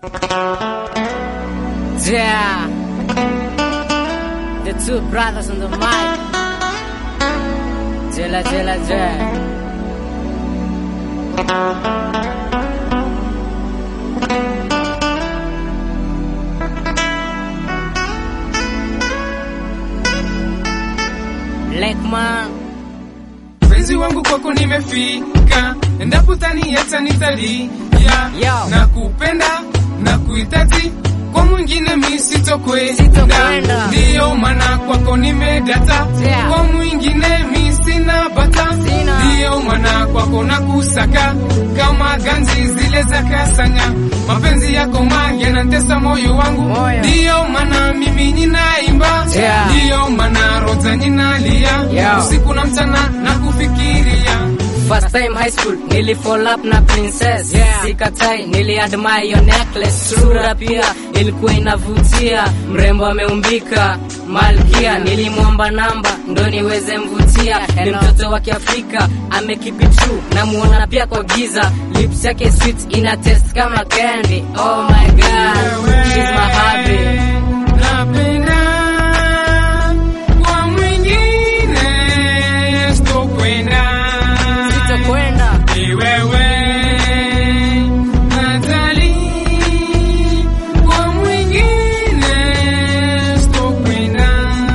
Yeah. The two brothers on the mic. Jela, jela, jela. Lekman. Mpenzi wangu kwako nimefika, endapo taniacha nitalia. Yo. Na kupenda na kuhitaji, kwa mwingine mi sitokwenda. Sitokwenda. Ndiyo maana kwako nimedata, Yeah. kwa mwingine mi sina bata. Sina. Ndiyo maana kwako na kusaka kama ganzi zile za kasanya. Mapenzi yako ma yanatesa moyo wangu, Moyo. ndiyo maana mimi ninaimba, Yeah. ndiyo maana roza ninalia Yo. usiku na mchana na kufikiria First time high school nili fall up na princess Yeah. Sikatai nili admire your necklace Sura pia ilikuwa inavutia Mrembo ameumbika malkia Nilimwomba namba ndo niweze mvutia Ni mtoto wa kiafrika amekipi true Namuona pia kwa giza Lips yake sweet ina taste kama candy Oh my god She's my hubby Napenda kwa mwingine sitokwenda. Sitokwenda Ni wewe Natali, kwa mwingine sitokwenda.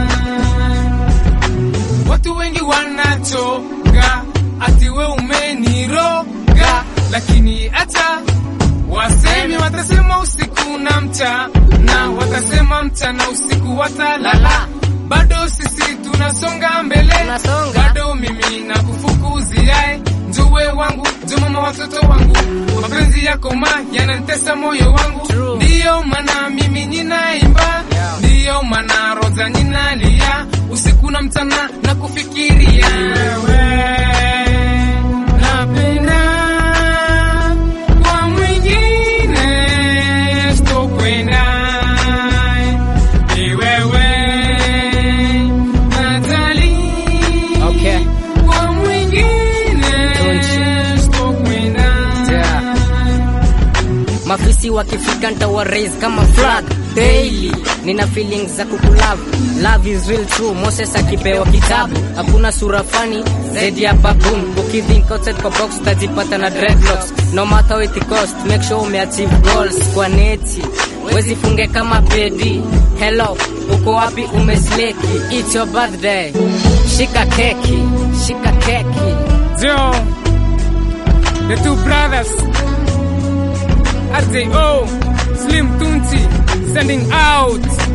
Watu wengi wanachoka ati we umeniroga, lakini hata wasemi watasema usiku na mchana, watasema mchana usiku watalala, bado sisi tunasonga mbele, Tunasonga. bado mimi na kufukuziae njuwe wangu njo mama watoto wangu, mapenzi yako ma yanantesa moyo wangu, True. ndiyo maana mimi ninaimba, Yeah. ndiyo maana roza ninalia usiku na mchana na kufikiria wewe napenda kwa mwingine sitokwenda ni wewe Natali Okay. kwa mwingine Tunchi. sitokwenda Yeah. Mafisi wakifika ntawa raise kama flag daily. Nina feelings za kukulove, love is real true. Moses akipewa kitabu, hakuna sura fani zaidi ya baboon. Ukithink outside kwa box utajipata na dreadlocks. No matter what it cost, make sure umeachieve goals kwa neti. Wezi funge kama pedi. Hello, uko wapi umesleki? It's your birthday. Shika keki, shika keki. Joe, the two brothers, RJO, Slim Tunchi, sending out.